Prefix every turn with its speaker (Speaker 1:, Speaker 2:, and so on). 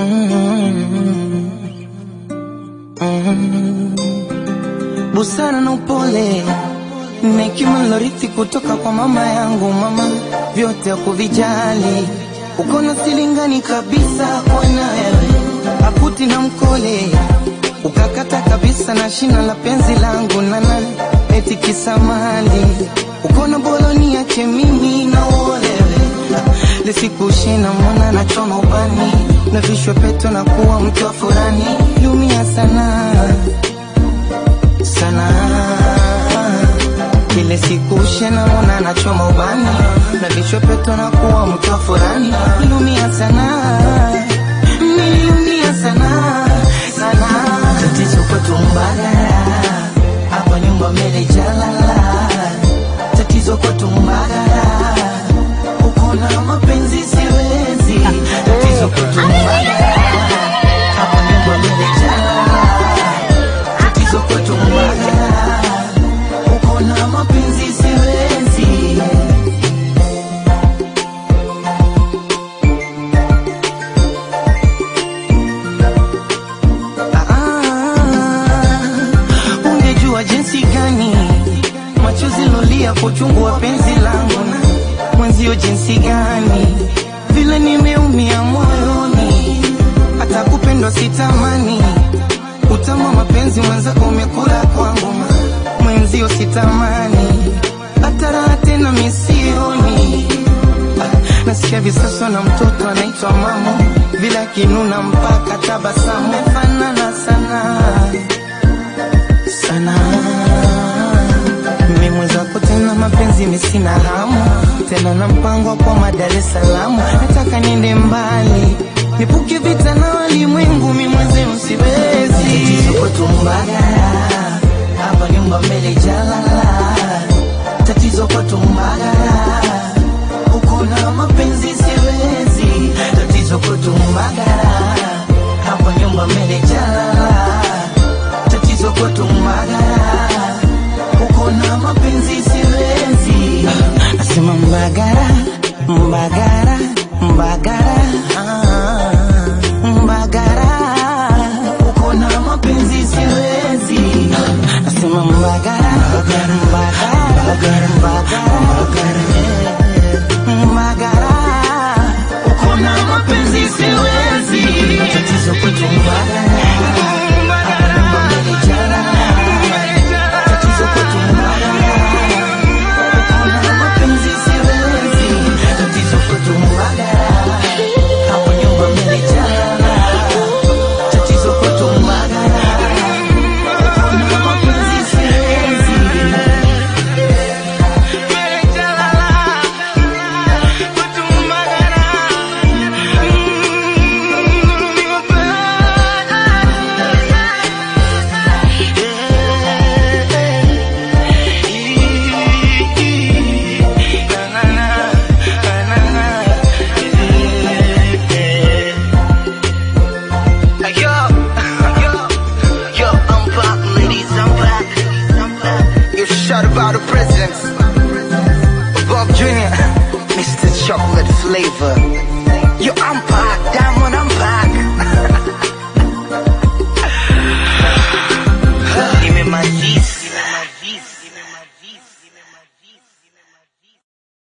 Speaker 1: busara na upole na hekima nilorithi kutoka kwa mama yangu. Mama vyote hakuvijali, uko na silingani kabisa kwa na wewe, akuti na mkole ukakata kabisa na shina la penzi langu nana eti kisamali uko na boloni yake mimi na uolewe lisikushe na mwana na choma ubani na vishwa peto na kuwa mtu wa furani lumia sana sana kile sikushe na mwana na choma ubani na vishwa peto na kuwa mtu wa furani lumia sana niliumia sana sana tatizo kwetu mbagara hapa nyumba mbele jalala tatizo kwetu mbagara uko na mapenzi siwezi tatizo kwetu mbagara hapa nyumba mbele jalala tatizo kwetu mbagara uko na mapenzi siwezi Ah, ungejua jinsi gani machozi lolia kwa uchungu wa penzi langu na mwenzio jinsi gani vile nimeumia moyoni hata kupendwa sitamani utama mapenzi mwenzako umekula kwangu ma- mwenzio sitamani hata raha tena misioni Ah, nasikia visaswa na mtoto anaitwa mamo vile akinuna mpaka tabasamu fanana sana sana mimi mwenzako tena mapenzi misina hamu tena na mpango wa kwa Dar es Salaam nataka niende mbali nipuke vita na walimwengu mimi mwenzenu siwezi tatizo kwetu Mbagara hapa nyumba mbele jalala tatizo kwetu Mbagara uko na mapenzi siwezi tatizo kwetu Mbagara hapa nyumba mbele jalala tatizo kwetu Mbagara uko na mapenzi siwezi nasema Mbagara Mbagara Mbagara ah, Mbagara uko na mapenzi siwezi nasema Mbagara Mbagara Mbagara eh, Mbagara uko na mapenzi siwezi tatizo kwetu Mbagara hapa nyumba mbele jalala tatizo kwetu Mbagara uko na mapenzi siwezi tatizo kwetu Mbagara hapa nyumba mbele jalala tatizo kwetu Mbagara uko na mapenzi siwezi
Speaker 2: Yo, yo, yo, I'm back, ladies, I'm back. You shot about the presence. Bob Jr., Mr. Chocolate Flavor. Yo, I'm back, Diamond, I'm back. Give me my G's.